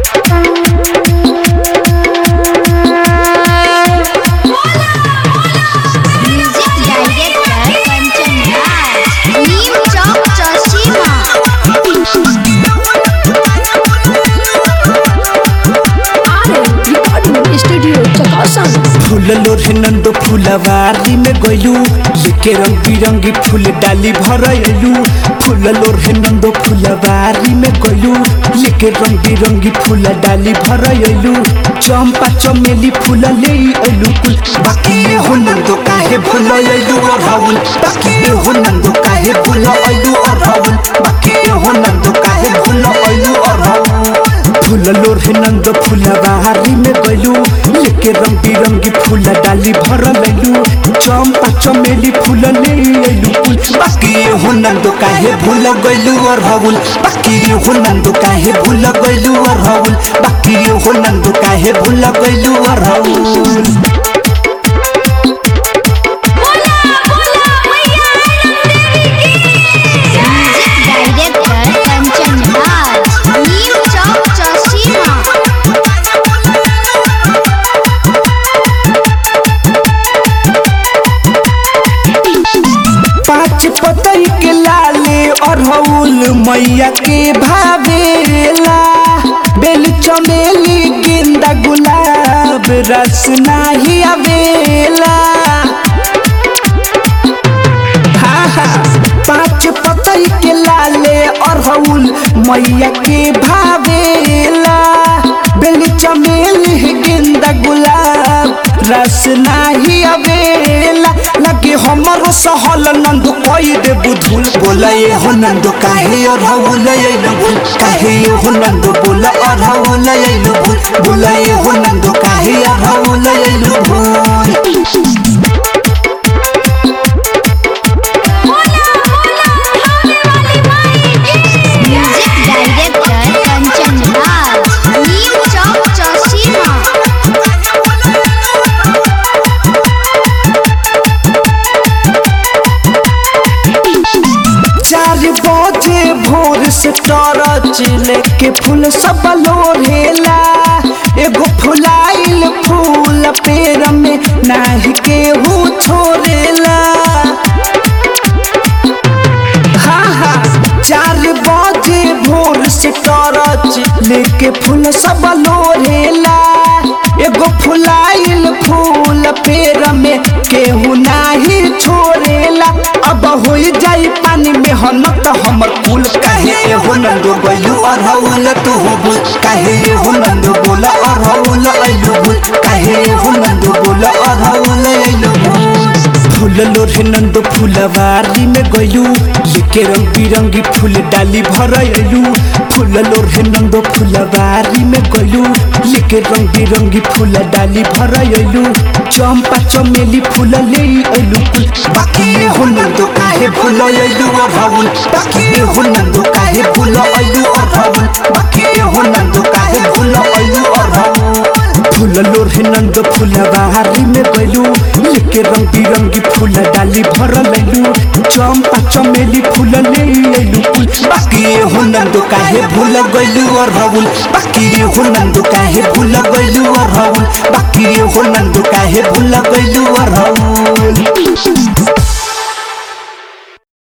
music director Kanchan Raj Neem Chowk Chausima studio चकासन फूल लोरे नंदो फूलवारी में गयलू लेके रंग बिरंगी फूल डाली भरलू फूल लोरे नंदो फूलवारी में गयलू लेके रंग बिरंगी फूल डाली भरलू चंपा चमेली फूल ले अइलू कुल बाकी हो नंदो काहे भूल अइलू और राहुल बाकी हो नंदो काहे भूल अइलू और राहुल बाकी हो नंदो काहे भूल अइलू और राहुल फूल लोरे नंद फूलवारी में गलू लेके रंग बिरंगी फूल डाली भरलू चंपा चमेली फूल ले अइलू कुल बाकी हो नंद काहे भूल गइलू और राहुल बाकी हो नंद काहे भूल गइलू और राहुल बाकी हो नंद काहे भूल गइलू और राहुल म्यूजिक डायरेक्टर कंचन राज नीम चौक चौसीमा पाँच पतई के लाले अरहुल मैया के भावेला बेल चमेली गेंदा गुलाब रस नाही आवेला हाँ हाँ पाँच पतई के लाले अरहुल मैया के भावेला बेल चमेली गेंदा गुलाब रस नाही आवेला लगे हमरो सहल नंद कोई दे बुधुल बोला ये हो नंद काहे अरहुल ये नबुल काहे ये हो नंद बोला अरहुल ये नबुल बोला ये हो नंद काहे अरहुल ये नबुल म्यूजिक डायरेक्टर कंचन राज नीम चौक चौसीमा चार बजे भोर से टॉर्च लेके फूल सब लोढ़ेला एगो फुलाइल फूल पेड़ में नाही केहू छोड़ेला हाँ हाँ चार बजे भोर से टॉर्च लेके फूल सब लोढ़ेला एगो फुलाइल फूल पेड़ में केहू नाही छोड़ेला अब हो जाई पानी में हनत हमर फूल काहे हो नंदो गइलू अरहुल तू हो बुल काहे हो नंदो बोला अरहुल अइलू बुल काहे हो नंदो बोला अरहुल अइलू बुल फूल लोरे नंदो फूलवारी में गयलू लेके रंग बिरंगी फूल डाली भरलू फूल लोरे नंदो फूलवारी में गयलू लेके रंग बिरंगी फूल डाली भरलू चंपा चमेली फूल ले अइलू कुल बाकी हो नंदो काहे फूल अइलू और राहुल बाकी हो नंदो काहे फूल अइलू और राहुल बाकी हो नंदो काहे फूल अइलू और राहुल फूल लोरे नंद फूलवारी में गलू लेके रंग बिरंगी फूल डाली भरलू चंपा चमेली फूल ले अइलू कुल बाकी हो नंद काहे भूल गइलू और राहुल बाकी हो नंद काहे भूल गइलू और राहुल बाकी हो नंद काहे भूल गइलू और राहुल